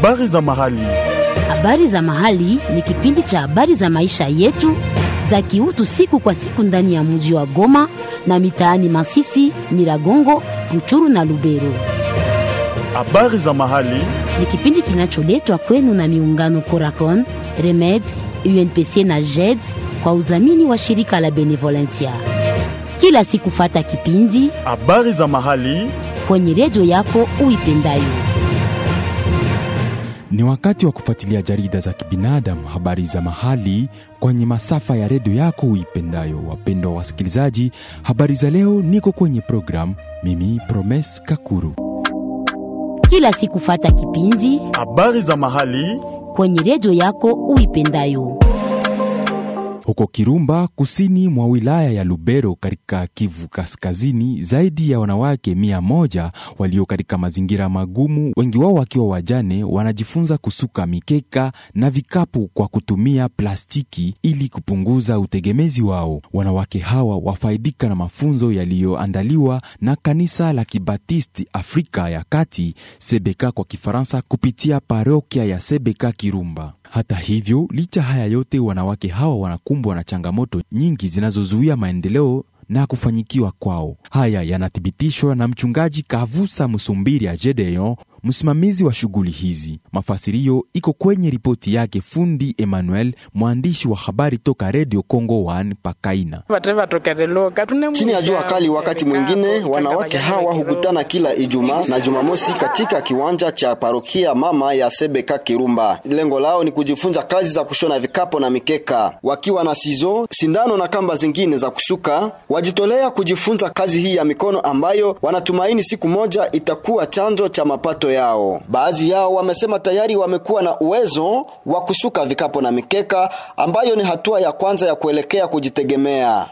Habari za mahali. Habari za mahali ni kipindi cha habari za maisha yetu za kiutu siku kwa siku ndani ya mji wa Goma na mitaani Masisi, Nyiragongo, Ruchuru na Lubero. Habari za mahali. Ni kipindi kinacholetwa kwenu na miungano Coracon, Remed, UNPC na JED kwa udhamini wa shirika la Benevolencia. Kila siku fata kipindi Habari za mahali. kwenye redio yako uipendayo. Ni wakati wa kufuatilia jarida za kibinadamu, habari za mahali kwenye masafa ya redio yako uipendayo. Wapendwa wasikilizaji, habari za leo, niko kwenye program mimi Promes Kakuru. Kila siku fata kipindi Habari za mahali. kwenye redio yako uipendayo. Huko Kirumba, kusini mwa wilaya ya Lubero katika Kivu Kaskazini, zaidi ya wanawake mia moja walio katika mazingira magumu, wengi wao wakiwa wajane, wanajifunza kusuka mikeka na vikapu kwa kutumia plastiki ili kupunguza utegemezi wao. Wanawake hawa wafaidika na mafunzo yaliyoandaliwa na kanisa la Kibatisti Afrika ya Kati, Sebeka kwa Kifaransa, kupitia parokia ya Sebeka Kirumba. Hata hivyo, licha haya yote, wanawake hawa wanakumbwa na changamoto nyingi zinazozuia maendeleo na kufanyikiwa kwao. Haya yanathibitishwa na mchungaji Kavusa Musumbiri ya Gedeon, msimamizi wa shughuli hizi. Mafasirio iko kwenye ripoti yake fundi Emmanuel, mwandishi wa habari toka Radio Congo 1 Pakaina. Chini ya jua kali, wakati mwingine wanawake hawa hukutana kila Ijumaa na Jumamosi katika kiwanja cha parokia mama ya Sebeka Kirumba. Lengo lao ni kujifunza kazi za kushona vikapo na mikeka, wakiwa na sizo, sindano na kamba zingine za kusuka. Wajitolea kujifunza kazi hii ya mikono ambayo wanatumaini siku moja itakuwa chanzo cha mapato yao. Baadhi yao wamesema tayari wamekuwa na uwezo wa kusuka vikapo na mikeka, ambayo ni hatua ya kwanza ya kuelekea kujitegemea.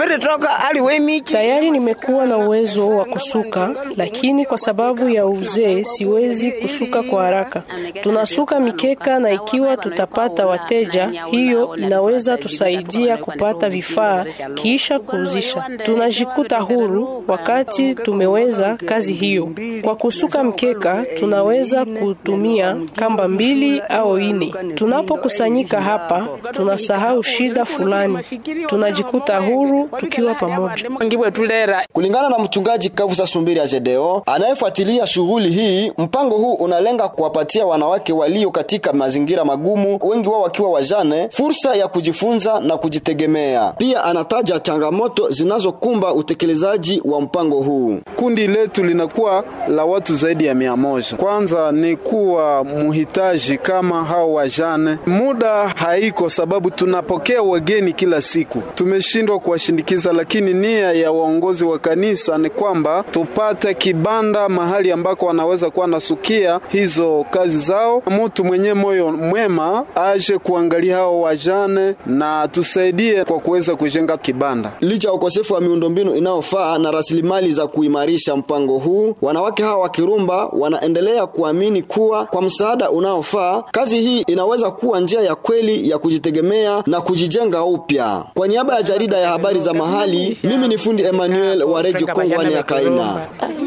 Tayari nimekuwa na uwezo wa kusuka, lakini kwa sababu ya uzee siwezi kusuka kwa haraka. Tunasuka mikeka, na ikiwa tutapata wateja, hiyo inaweza tusaidia kupata vifaa kisha kuuzisha. Tunajikuta huru wakati tumeweza kazi hiyo. Kwa kusuka mkeka, tunaweza kutumia kamba mbili au ine. Tunapokusanyika hapa, tunasahau shida fulani, tunajikuta huru tukiwa pamoja. Kulingana na mchungaji Kavusa Sumbiri ya Jedeo anayefuatilia shughuli hii, mpango huu unalenga kuwapatia wanawake walio katika mazingira magumu, wengi wao wakiwa wajane, fursa ya kujifunza na kujitegemea. Pia anataja changamoto zinazokumba utekelezaji wa mpango huu. Kundi letu linakuwa la watu zaidi ya mia moja. Kwanza ni kuwa muhitaji kama hao wajane, muda haiko sababu tunapokea wageni kila siku, tumeshindwa kuwashindikiza, lakini nia ya waongozi wa kanisa ni kwamba tupate kibanda mahali ambako wanaweza kuwa nasukia hizo kazi zao. Mtu mwenye moyo mwema aje kuangalia hao wajane na tusaidie kwa kuweza kujenga kibanda. Licha ya ukosefu wa miundombinu inayofaa na rasilimali za kuimarisha mpango huu, wanawake hawa wa Kirumba wanaendelea kuamini kuwa kwa msaada unaofaa, kazi hii inaweza kuwa njia ya kweli ya kujitegemea na kujijenga upya. Kwa niaba ya jarida ya habari za mahali, mimi ni fundi Emmanuel wa Radio Kongwani ya Kaina.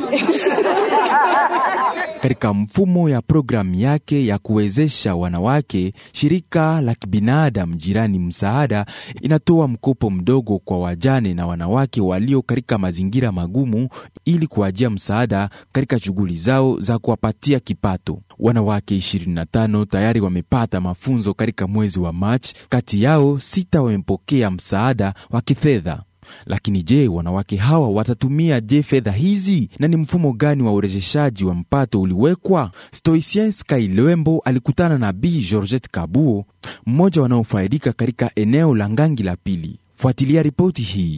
Katika mfumo ya programu yake ya kuwezesha wanawake, shirika la kibinadamu jirani msaada inatoa mkopo mdogo kwa wajane na wanawake walio katika mazingira magumu ili kuwajia msaada katika shughuli zao za kuwapatia kipato. Wanawake 25 tayari wamepata mafunzo katika mwezi wa Machi, kati yao sita wamepokea msaada wa kifedha. Lakini je, wanawake hawa watatumia je fedha hizi na ni mfumo gani wa urejeshaji wa mpato uliwekwa? Stoicien Sky Lwembo alikutana na Bi Georgette Kabuo, mmoja wanaofaidika katika eneo la Ngangi la pili. Fuatilia ripoti hii.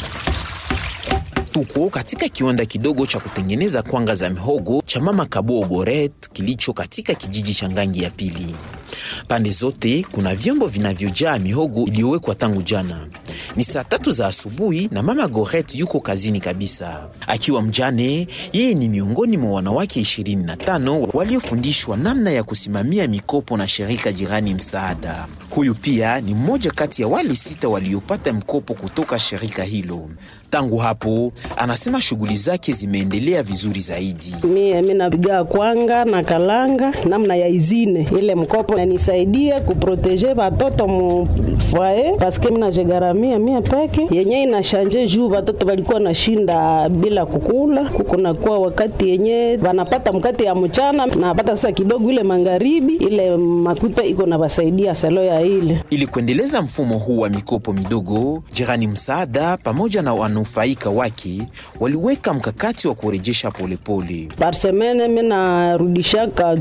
Tuko katika kiwanda kidogo cha kutengeneza kwanga za mihogo cha mama Kabuo Goret kilicho katika kijiji cha Ngangi ya pili. Pande zote kuna vyombo vinavyojaa mihogo iliyowekwa tangu jana. Ni saa tatu za asubuhi na mama Goret yuko kazini kabisa. Akiwa mjane, yeye ni miongoni mwa wanawake 25 waliofundishwa namna ya kusimamia mikopo na shirika jirani msaada. Huyu pia ni mmoja kati ya wale sita waliopata mkopo kutoka shirika hilo. Tangu hapo, anasema shughuli zake zimeendelea vizuri zaidi. Mie mi napiga kwanga na kalanga namna ya izine ile mkopo nanisaidia kuproteje watoto mu foyer paske mi najegaramia mie peke yenye inashanje juu watoto walikuwa nashinda bila kukula kuko nakuwa wakati yenye wanapata mkate ya mchana napata sasa kidogo ile magharibi ile makuta iko na wasaidia salo ya ile Ili kuendeleza mfumo huu wa mikopo midogo, jirani msaada pamoja na wanufaika wake waliweka mkakati wa kurejesha polepole. par semaine mi narudishaka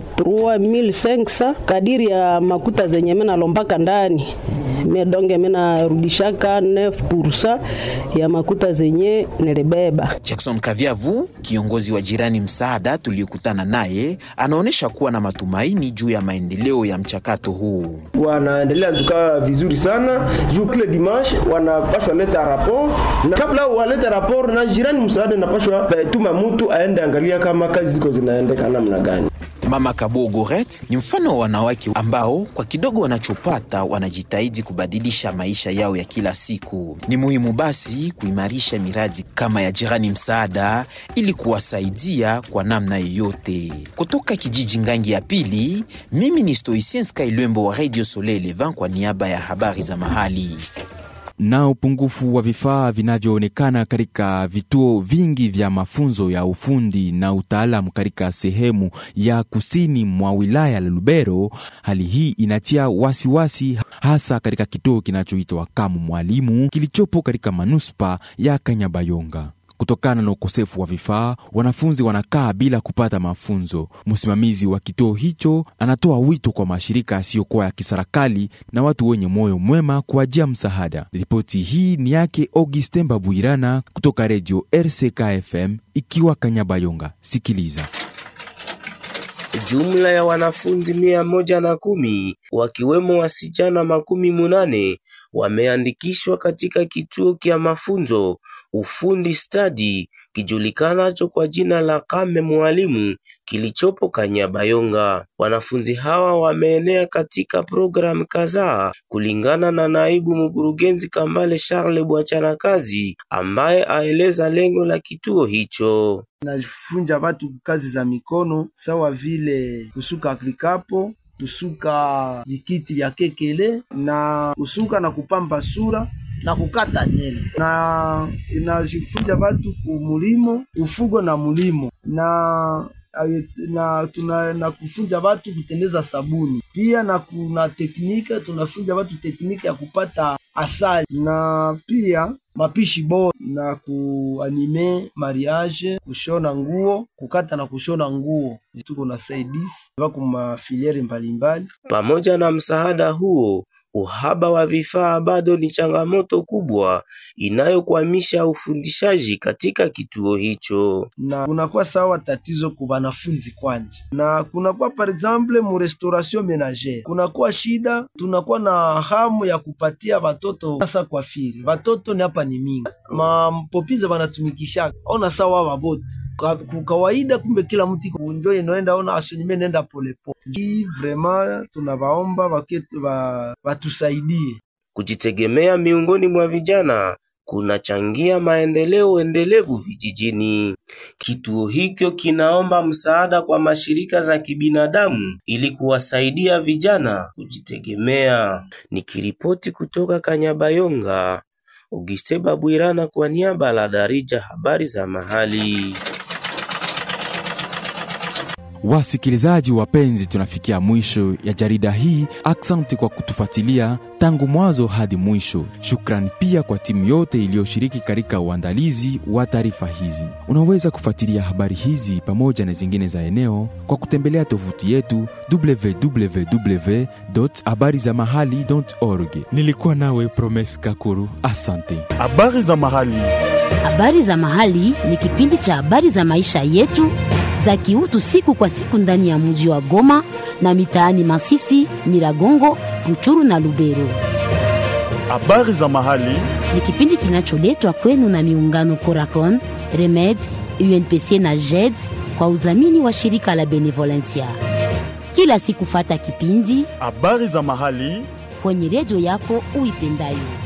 3500 kadiri ya makuta zenye mi nalombaka ndani mi donge mi narudishaka 9% ya makuta zenye nilibeba Jackson Kaviavu, kiongozi wa jirani msaada tuliyokutana naye, anaonyesha kuwa na matumaini juu ya maendeleo ya mchakato huu. wanaendelea tukaa vizuri sana juu kile dimanche wanapashwa leta rapport na kabla walete rapport na jirani msaada napashwa eh, tuma mtu aende angalia kama kazi ziko zinaendeka namna gani Mama Kabo Goret ni mfano wa wanawake ambao kwa kidogo wanachopata wanajitahidi kubadilisha maisha yao ya kila siku. Ni muhimu basi kuimarisha miradi kama ya jirani msaada ili kuwasaidia kwa namna yoyote. Kutoka kijiji Ngangi ya pili, mimi ni Stoicien Sky Lwembo wa Radio Soleil Levant kwa niaba ya habari za mahali. na upungufu wa vifaa vinavyoonekana katika vituo vingi vya mafunzo ya ufundi na utaalamu katika sehemu ya kusini mwa wilaya la Lubero. Hali hii inatia wasiwasi hasa katika kituo kinachoitwa Kamu Mwalimu kilichopo katika manuspa ya Kanyabayonga. Kutokana na ukosefu wa vifaa, wanafunzi wanakaa bila kupata mafunzo. Msimamizi wa kituo hicho anatoa wito kwa mashirika yasiyokuwa ya kiserikali na watu wenye moyo mwema kuajia msaada. Ripoti hii ni yake Augustin Babuirana kutoka redio RCK FM ikiwa Kanyabayonga. Sikiliza. Jumla ya wanafunzi mia moja na kumi wakiwemo wasichana makumi munane wameandikishwa katika kituo kya mafunzo ufundi stadi kijulikanacho kwa jina la Kame Mwalimu kilichopo Kanyabayonga. Wanafunzi hawa wameenea katika programu kadhaa kulingana na naibu mkurugenzi Kambale Charles Bwachanakazi ambaye aeleza lengo la kituo hicho. nafunja watu kazi za mikono sawa vile kusuka klikapo kusuka vikiti vya kekele na kusuka na kupamba sura na kukata nywele na inajifunza watu kumulimo ufugo na mulimo na aye- na tuna na kufunza watu kutengeneza sabuni pia na kuna teknika tunafunza watu teknika ya kupata asali na pia mapishi bora na kuanime mariage kushona nguo kukata na kushona nguo tuko na saidisi wako mafiliere mbalimbali Pamoja na msaada huo, uhaba wa vifaa bado ni changamoto kubwa inayokwamisha ufundishaji katika kituo hicho. na kunakuwa sawa tatizo ku banafunzi kwanja, na kunakuwa par exemple mu restauration menagere, kunakuwa shida, tunakuwa na hamu ya kupatia watoto sasa kwa firi watoto ni hapa ni mingi mampopiza banatumikishaka ona sawa wabote Kwa- ku kawaida, kumbe kila mtu iko njo inaenda ona asenyime nenda polepole. Hii vraiment tunawaomba waketu wa- watusaidie Kujitegemea miongoni mwa vijana kunachangia maendeleo endelevu vijijini. Kituo hicho kinaomba msaada kwa mashirika za kibinadamu ili kuwasaidia vijana kujitegemea. Nikiripoti kutoka Kanyabayonga, Auguste Babwirana kwa niaba la Darija habari za mahali. Wasikilizaji wapenzi, tunafikia mwisho ya jarida hii. Aksanti kwa kutufuatilia tangu mwanzo hadi mwisho. Shukrani pia kwa timu yote iliyoshiriki katika uandalizi wa taarifa hizi. Unaweza kufuatilia habari hizi pamoja na zingine za eneo kwa kutembelea tovuti yetu www habari za mahali org. Nilikuwa nawe Promes Kakuru, asante. Habari za mahali. Habari za Mahali ni kipindi cha habari za maisha yetu za kiutu siku kwa siku ndani ya mji wa Goma na mitaani Masisi, Nyiragongo, Ruchuru na Lubero. Habari za mahali Ni kipindi kinacholetwa kwenu na miungano Coracon, Remed, UNPC na JED kwa udhamini wa shirika la Benevolencia. Kila siku fata kipindi habari za mahali kwenye redio yako uipendayo.